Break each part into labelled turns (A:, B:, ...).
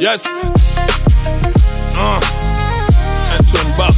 A: Yes. Uh. Antoine Buck.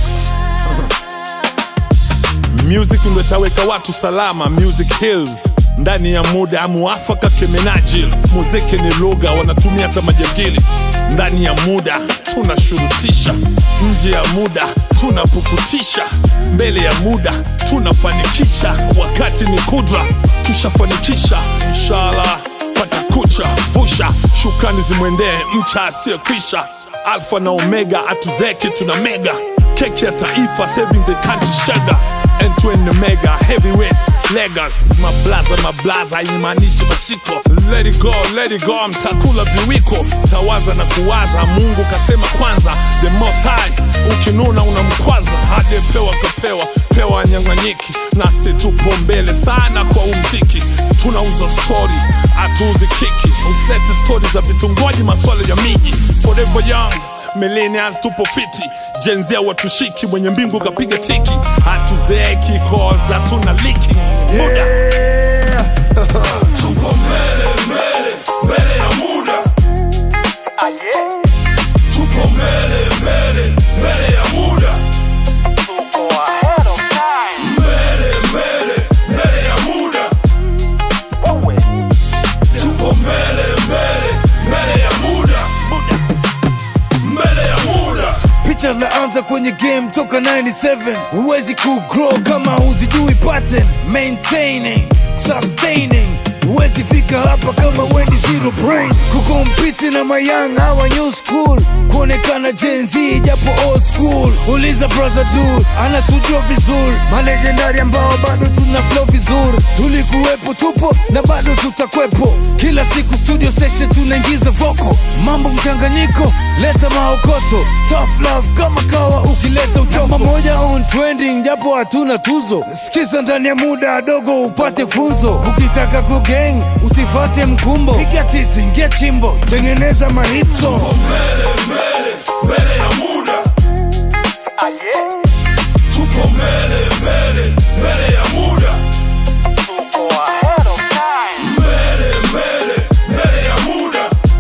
A: Music ndo itaweka watu salama. Music Hills ndani ya muda muafaka kemenajil. Muziki ni lugha wanatumia hata majangili. Ndani ya muda tunashurutisha, nje ya muda tunapukutisha, mbele ya muda tunafanikisha. Wakati ni kudra, tushafanikisha inshallah. Pata kucha vusha, shukrani zimwendee mcha asiyekwisha. Alfa na Omega atuzeki tuna mega keki ya taifa saving the country sugar and to end the mega heavyweights legas mablaza mablaza haimaanishi mashiko let it go let it go mtakula viwiko tawaza na kuwaza mungu kasema kwanza the most high ukinuna unamkwaza hajepewa kapewa pewa nyang'anyiki nasi tupo mbele sana kwa umziki tunauza stori hatuuzi kiki usilete stori za vitungoji maswala ya miji forever young millennials tupo fiti jenzia watushiki mwenye mbingu kapiga tiki hatuzeeki koza tuna liki muda tuko mbele mbele mbele ya muda tuko mbele mbele mbele ya muda mbele mbele mbele ya muda tuko mbele mbele mbele ya muda mbele ya muda
B: picha laanza kwenye game toka 97 huwezi kugrow kama huzijui pattern maintaining sustaining huwezi fika hapa kama wendi zero brain kukompiti na mayang hawa new school kuonekana Gen Z japo old school uliza brother dude anatujua vizuri malejendari ambao bado tuna flow vizuri tulikuwepo tupo na bado tutakwepo kila siku studio session tunaingiza voko mambo mchanganyiko leta maokoto tough love kama kawa ukileta uchoma moja on trending japo hatuna tuzo sikiza ndani ya muda dogo upate funzo ukitaka kugang usifate mkumbo piga tizi ingia chimbo tengeneza mahitso
A: mbele mbele mbele ya muda tuko mbele mbele mbele ya muda mbele mbele mbele ya muda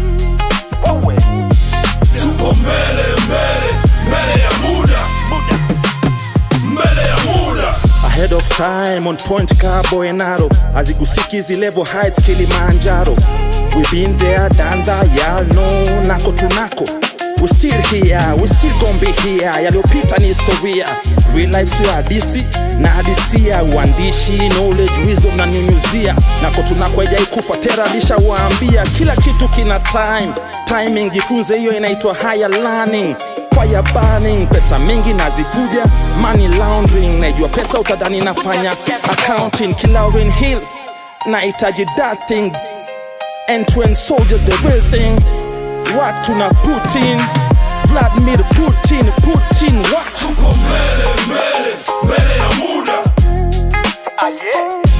A: tuko mbele mbele mbele ya muda mbele ya muda
C: ahead of time on point ka boenaro azigusiki hizi level heights kilimanjaro we been there done that y'all know nako tunako we still here we still gon be here yaliyopita ni historia real life sio hadisi na hadisia uandishi knowledge wisdom na nyunyuzia nako tunako haijai tera alishawaambia kila kitu kina time timing jifunze hiyo inaitwa higher learning fire burning pesa mingi nazifuja money laundering naijua pesa utadhani nafanya accounting kilaurin hill nahitaji dating and to end soldiers the real thing watu na putin vladimir putin putin watu
A: tuko mbele mbele mbele ya muda